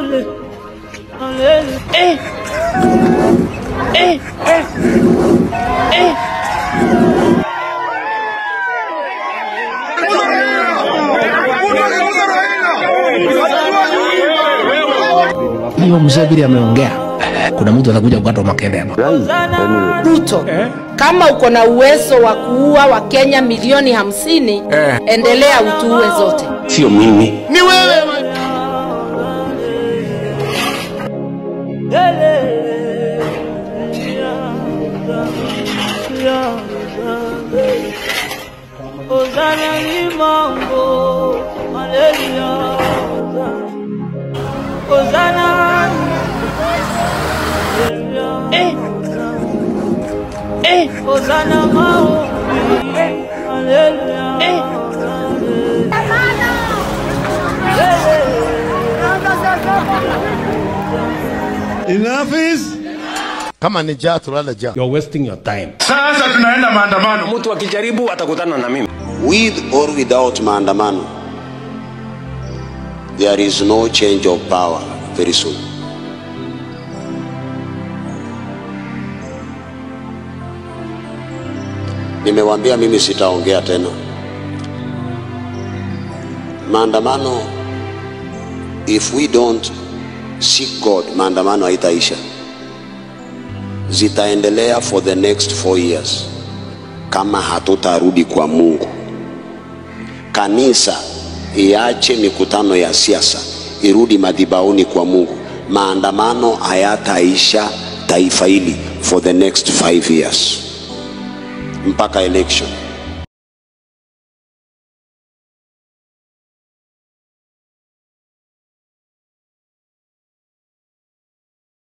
Eh. Eh. Eh. hiyo mzee vile ameongea kuna mtu atakuja kukata makende hapa Ruto, kama uko na uwezo wa kuua Wakenya milioni hamsini, endelea utuue zote. sio mimi ni wewe Ozana ni mambo malaria Ozana eh eh Ozana maombi malaria eh Enough is kama ni jaa tulala jaa you're wasting your time. Sasa tunaenda maandamano. mtu akijaribu atakutana na mimi with or without maandamano there is no change of power very soon nimewambia mimi sitaongea tena maandamano if we don't seek god maandamano haitaisha zitaendelea for the next four years kama hatutarudi kwa mungu kanisa iache mikutano ya siasa irudi madhibauni kwa mungu maandamano hayataisha taifa hili for the next five years mpaka election